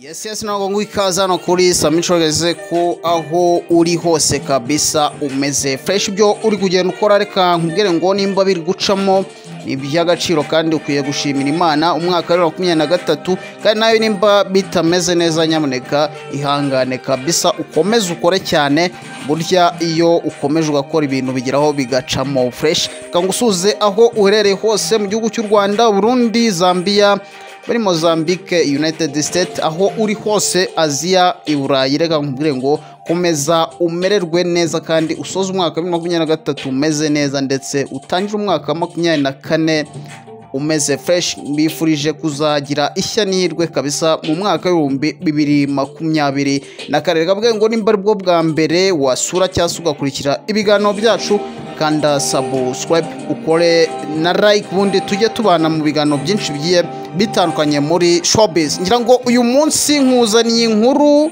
yesi yesi ntabwo ngo ikaze hano kuri samicorogeze ko aho uri hose kabisa umeze fureshi ibyo uri kugenda ukora reka nkubwire ngo nimba biri gucamo ni iby'agaciro kandi ukwiye gushimira imana umwaka wa makumyabiri na gatatu kandi nawe nimba bitameze neza nyamuneka ihangane kabisa ukomeze ukore cyane burya iyo ukomeje ugakora ibintu bigeraho bigacamo fureshi reka ngusuze aho uherereye hose mu gihugu cy'u rwanda burundi zambia muri mozambique united state aho uri hose aziya i burayi reka nkubwire ngo komeza umererwe neza kandi usoze umwaka wa bibiri na makumyabiri na gatatu umeze neza ndetse utangire umwaka wa makumyabiri na kane umeze fresh mbifurije kuzagira ishya n'ihirwe kabisa mu mwaka w'ibihumbi bibiri makumyabiri na kane reka mbwire ngo nimba aribwo bwa mbere wasura cyangwa se ugakurikira ibiganiro byacu kanda subscribe ukore na like ubundi tujye tubana mu biganiro byinshi bigiye bitandukanye muri showbiz ngira ngo uyu munsi nkuzaniye inkuru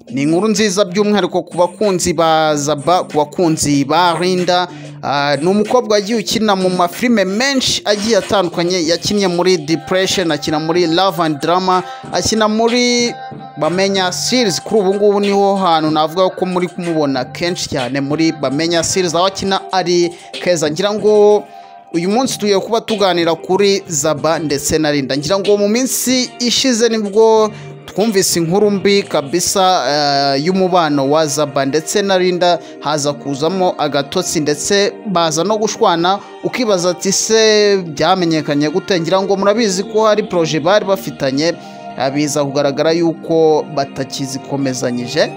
ni inkuru nziza by'umwihariko ku bakunzi ba zaba ku bakunzi ba rinda Ah, ni umukobwa wagiye ukina mu mafilime menshi agiye atandukanye yakinnye muri depression akina muri love and drama akina muri bamenya series kuri ubu ngubu niho hantu navuga ko muri kumubona kenshi cyane muri bamenya series aho akina ari keza ngira ngo uyu munsi tugiye kuba tuganira kuri zaba ndetse na rinda ngira ngo mu minsi ishize nibwo twumvise inkuru mbi kabisa eh, y'umubano wa zaba ndetse na rinda haza kuzamo agatotsi ndetse baza no gushwana ukibaza ati se byamenyekanye gute ngira ngo murabizi ko hari poroje bari bafitanye eh, biza kugaragara yuko batakizikomezanyije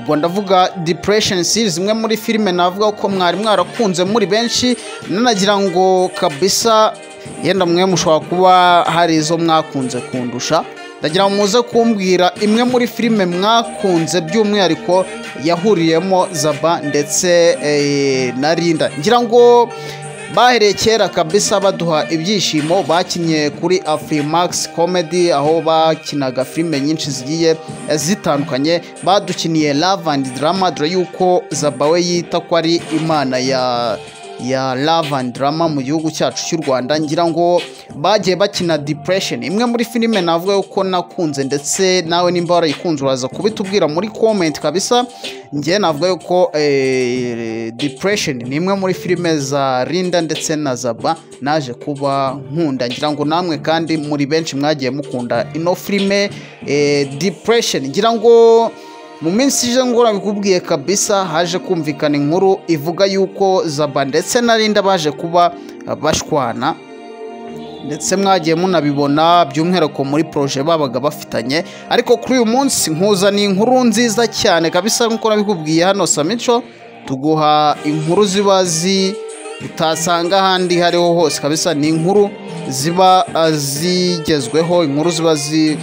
ubwo ndavuga depression series imwe muri filime navuga ko mwari mwarakunze muri benshi nanagira ngo kabisa yenda mwe mushobora kuba hari izo mwakunze kundusha ndagira ngo muze kumbwira imwe muri filime mwakunze by'umwihariko yahuriyemo zaba ndetse eh, na rinda ngira ngo bahereye kera kabisa baduha ibyishimo bakinnye kuri afurimax comedy aho bakinaga filime nyinshi zigiye eh, zitandukanye badukiniye love and drama dore yuko zaba we yita ko ari imana ya ya love and drama mu gihugu cyacu cy'u rwanda ngira ngo bagiye bakina depression imwe muri filime navuga yuko nakunze ndetse nawe nimba warayikunze uraza kubitubwira muri comment kabisa njye navuga yuko eh, depression ni imwe muri filime za rinda ndetse na zaba naje kuba nkunda ngira ngo namwe kandi muri benshi mwagiye mukunda ino filime eh, depression ngira ngo mu minsi ije ngora bikubwiye kabisa haje kumvikana inkuru ivuga yuko zaba ndetse na rinda baje kuba eh, bashwana ndetse mwagiye munabibona by'umwihariko muri poroje babaga bafitanye ariko kuri uyu munsi nkuzaniye inkuru nziza cyane kabisa nk'uko nabikubwiye hano samico tuguha inkuru ziba zi utasanga ahandi hariho hose kabisa ni inkuru ziba ah, zigezweho inkuru ziba zi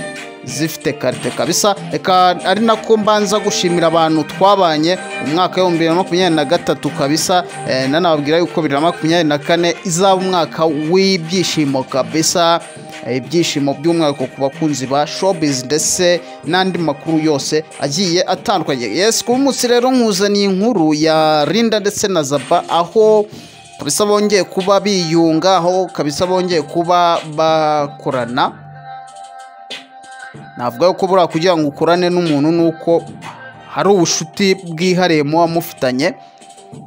zifite karite kabisa reka ari nako mbanza gushimira abantu twabanye umwaka w'ibihumbi bibiri na makumyabiri na gatatu kabisa eh, nanababwira yuko bibiri na makumyabiri na kane izaba umwaka w'ibyishimo kabisa eh, ibyishimo by'umwihariko ku bakunzi ba showbiz ndetse n'andi makuru yose agiye atandukanye yes ku munsi rero nkuzaniye inkuru ya rinda ndetse na zaba aho kabisa bongeye kuba biyunga aho kabisa bongeye kuba bakorana navuga ko buriya kugira ngo ukorane n'umuntu ni uko hari ubushuti bwihariye muba mufitanye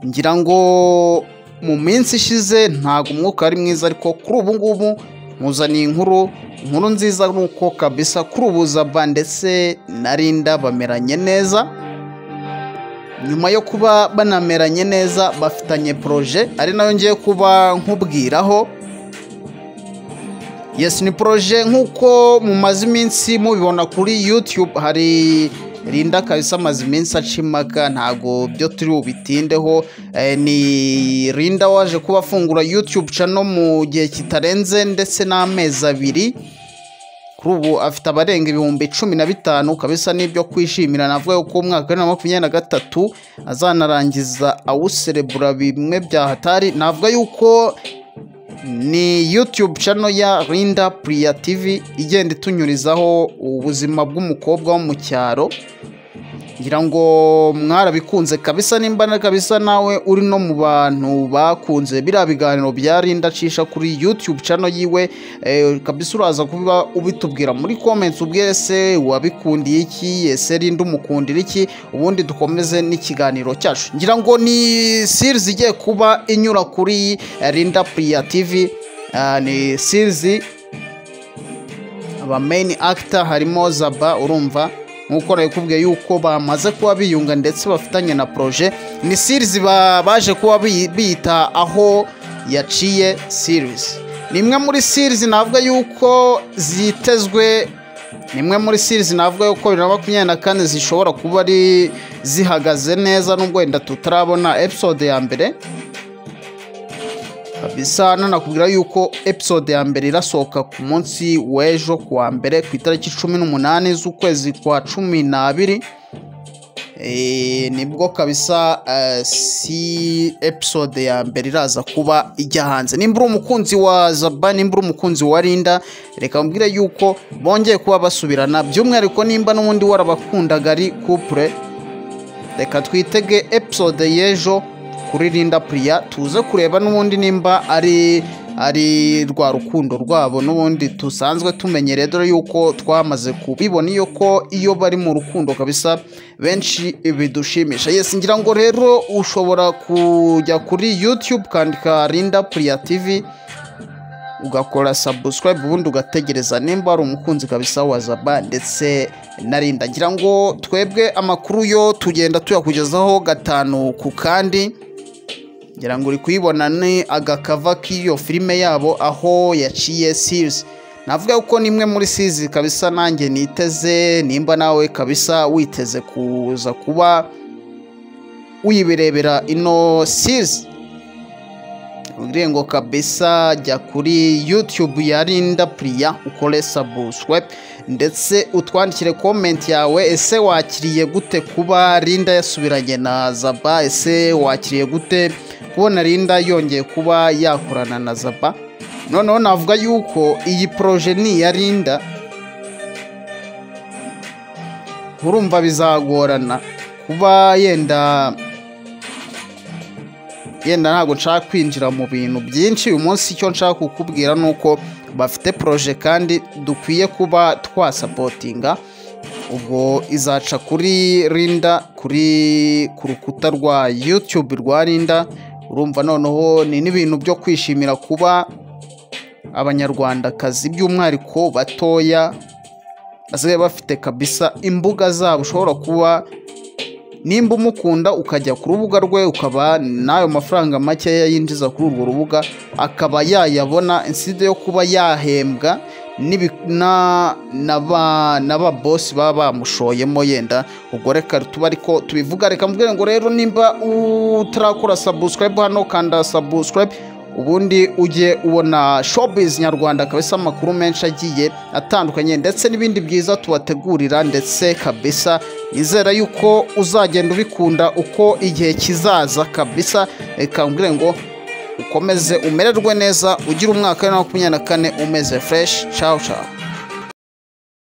ngira ngo mu minsi ishize ntabwo umwuka ari mwiza ariko kuri ubu ngubu nkuzaniye inkuru inkuru nziza ni uko kabisa kuri ubu zaba ndetse na rinda bameranye neza nyuma yo kuba banameranye neza bafitanye poroje ari nayo ngiye kuba nkubwiraho yes ni poroje nk'uko mumaze iminsi mubibona kuri youtube hari rinda kabisa amaze iminsi acimaka ntago byo turi bubitindeho eh, ni rinda waje kuba afungura youtube channel mu gihe kitarenze ndetse n'amezi abiri kuri ubu afite abarenga ibihumbi cumi na bitanu kabisa n'ibyo kwishimira navuga yuko umwaka wa bibiri na makumyabiri na gatatu azanarangiza awuserebura bimwe byahatari navuga yuko ni youtube channel ya rinda priya tv igenda itunyurizaho ubuzima bw'umukobwa wo mu cyaro ngira ngo mwarabikunze kabisa nimba na kabisa nawe uri no mu bantu bakunze biriya biganiro byari ndacisha kuri yutube cano yiwe eh, kabisa uraza kuba ubitubwira muri comments ubwe ese wabikundiye iki ese rinde umukundira iki ubundi dukomeze n'ikiganiro cyacu ngira ngo ni series igiye kuba inyura kuri eh, Linda Priya TV Ah, ni series aba main actor harimo Zaba urumva nk'uko nakubwiye yuko bamaze kuba biyunga ndetse bafitanye na proje ni series ba- baje kuba bi- biyita aho yaciye series ni imwe muri series navuga yuko zitezwe ni imwe muri series navuga yuko bibiri na makumyabiri na kane zishobora kuba ari zihagaze neza nubwo wenda tutarabona episode ya mbere kabisa nanakubwira yuko episode ya mbere irasohoka ku munsi w'ejo ku wa mbere ku itariki cumi n'umunani z'ukwezi kwa cumi n'abiri Eh, nibwo kabisa eh, si episode ya mbere iraza kuba ijya hanze nimba uri umukunzi wa zaba nimba uri umukunzi wa rinda reka mbwire yuko bongeye kuba basubirana by'umwihariko nimba n'ubundi warabakundaga ari kupure reka twitege episode y'ejo kuri Linda Priya tuze kureba n'ubundi nimba ari ari rwa rukundo rwabo n'ubundi tusanzwe tumenyereye dore yuko twamaze kubibona iyo ko iyo bari mu rukundo kabisa benshi bidushimisha yes ngira ngo rero ushobora kujya kuri YouTube ukandika Linda Priya TV ugakora subscribe ubundi ugategereza nimba ari umukunzi kabisa wa zaba ndetse na rinda ngira ngo twebwe amakuru yo tugenda tuyakugezaho gatanu ku kandi ngira ngo uri kuyibona ni agakava k'iyo filime yabo aho yaciye series navuga ko nimwe muri series kabisa nanjye niteze nimba nawe kabisa witeze kuza kuba wibirebera ino series ubwire ngo kabisa jya kuri yutube ya rinda puriya ukore subscribe ndetse utwandikire komenti yawe ese wakiriye gute kuba rinda yasubiranye na zaba ese wakiriye gute kubona rinda yongeye kuba yakorana na zaba noneho navuga yuko iyi poroje ni iya rinda urumva bizagorana kuba yenda yenda ntabwo nshaka kwinjira mu bintu byinshi uyu munsi icyo nshaka kukubwira ni uko bafite poroje kandi dukwiye kuba twasapotinga ubwo izaca kuri rinda kuri ku rukuta rwa yutube rwa rinda urumva noneho ni n'ibintu byo kwishimira kuba abanyarwandakazi by'umwihariko batoya basigaye bafite kabisa imbuga zabo ushobora kuba nimba umukunda ukajya ku rubuga rwe ukaba n'ayo mafaranga makeya yinjiza kuri urwo rubuga akaba yayabona inside yo kuba yahembwa n'ibi- na- n'aba- n'ababosi baba bamushoyemo yenda ubwo reka tuba ariko tubivuga reka mubwire ngo rero nimba utarakora subscribe hano kanda subscribe ubundi ujye ubona showbiz nyarwanda kabisa amakuru menshi agiye atandukanye ndetse n'ibindi byiza tubategurira ndetse kabisa nizera yuko uzagenda ubikunda uko igihe kizaza kabisa reka mbwire ngo ukomeze umererwe neza ugire umwaka wa makumyabiri na kane umeze fureshi cawu cawu